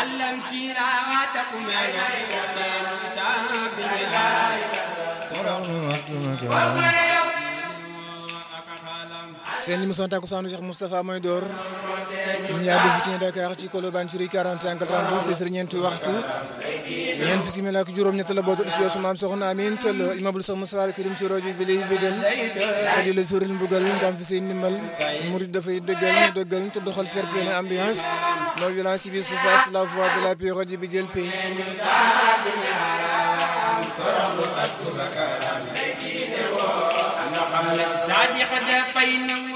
علم شيرا واتقم seen émission takkusaanu Cheikh Moustapha mooy door ñu yaa def ci Dakar ci Colobane ci rue 45 32 c'est ñeenti waxtu ñeent fi simila ak juróom ñett la bootu studio su maam soxna Amin tëll immeuble Cheikh Moustapha al Karim ci rajo bi lay bëggal te di la suuril mbugal ndam fi seen ndimbal murid dafay dëggal ñu dëggal te doxal fair play na ambiance non violence ci biir surface la voix de la paix rajo bi jël pays Sadiq dafay nangu